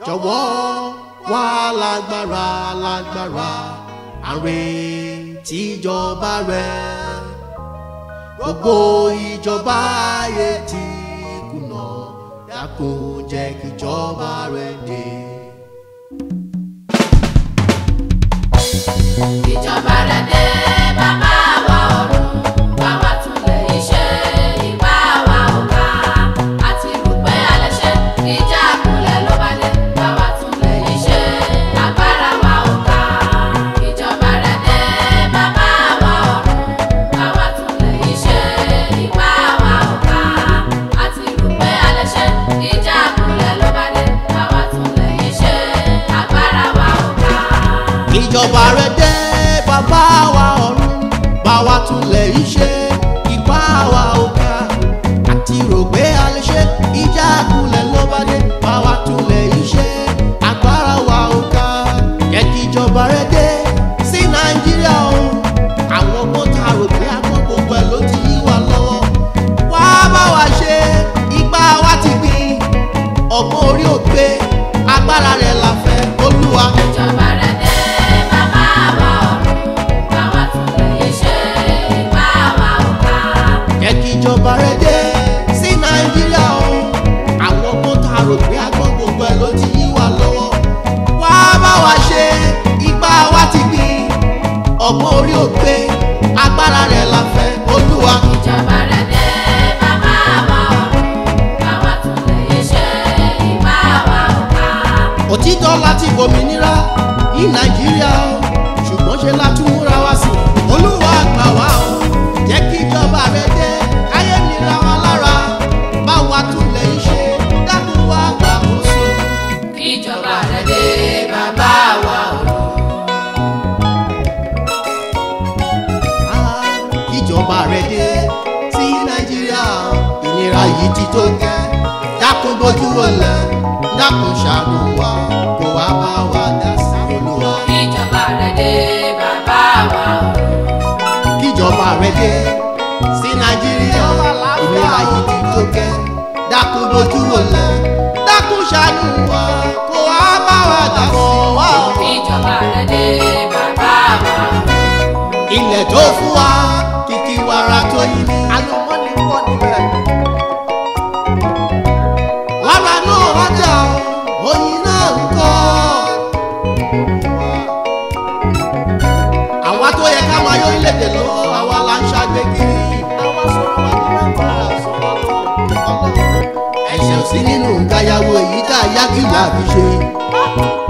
jọ̀wọ́ wá lágbára lágbára àárẹ̀ tíjọba rẹ̀ gbogbo ìjọba ayé ti kùnà dákun jẹ́ kíjọba rẹ̀ dé. ìjọba rẹ̀ dé bàbá wa ọ̀run bá wa tún lè ṣe ipá wa ò ká àti rò pé a lè ṣe ìjà kulẹ̀ ló bá dé bá wa tún lè ṣe agbára wa ò ká ìjọba rẹ̀ dé bàbá wa ọ̀run bá wa tún lè ṣe ipá wa ò ká àti rò pé a lè ṣe ìjà kulẹ̀ ló bá dé bá wa tún lè ṣe agbára wa ò ká. ìjọba rẹ̀ dé bàbá wa ọ̀run bá wa túnlẹ̀ iṣẹ́ ipá wa ò ká àti rò pé a lè ṣe ìjà kulẹ̀ ló bá dé bá wa túnlẹ̀ iṣẹ́ agbára wa ò ká jẹ́ kí ìjọba rẹ̀ dé sí nàìjíríà o àwọn ọgbọ́n tá a rò pé agbọ́n gbogbo ẹ̀ ló ti yí wa lọ́wọ́ wá bá wa ṣe ipá wa ti gbìn ọgbọ́n orí òpè agbára rẹ̀ la fẹ́ olúwa. ìjọba rẹ̀ dé bàbá wa ọ̀run bá wa tún lè ṣe ipá wa ò ká. jẹ́ kí ìjọba rẹ̀ dé sí nàìjíríà o àwọn ọgbọ́n tá a rò pé agbọ́n gbogbo ẹ̀ ló ti yí wa lọ́wọ́ wá bá wa ṣe ipá wa ti gbìn ọgbọ́n orí òpè agbára rẹ̀ la fẹ́ olúwa. ìjọba rẹ̀ dé bàbá wa ọ̀run bá wa tún lè ṣe ipá wa ò ká. òtítọ́ láti gbòmìnira ní nàìjíríà o ṣùgbọ́n ṣe la tún múra wá sí i olúwa gbà wá o jẹ́ kí ìjọba rẹ̀ dé káyé nira wa lára bá wa tún lè ṣe dákun wá gbàkóso. ìjọba rẹ̀ dé bàbá wa ọ̀run. kíjọba rẹ̀ dé sí nàìjíríà ìnira yìí ti tó gẹ́ dákun bójú wọlé dákun ṣàánú wa kó wá bá wa dá sí olúwa. ìjọba rẹ̀ dé bàbá wa ọ̀run. kíjọba rẹ̀ dé sí nàìjíríà ìnira yìí ti tó gẹ́ dákun bójú wọlé dákun ṣàánú wa kó wá bá wa dá sí olúwa. ìjọba rẹ̀ dé bàbá wa ọ̀run. ilẹ̀ tó fún wa kìkì wàrà tó yí ni. àlùmọ́nì pọ̀ níbẹ̀. wàrà náà wájà oyin náà ń kọ́. àwa tó yẹ ká máa yọ orílẹ̀-èdè lọ́wọ́ àwa la ń ṣàgbé kiri. àwa sọ̀rọ̀ wá ní nàìjíríà sọ̀rọ̀ lọ́wọ́. ẹ̀ṣẹ̀ ò sí nínú nǹkan yàwó èyí tá a yá kí làbí ṣe.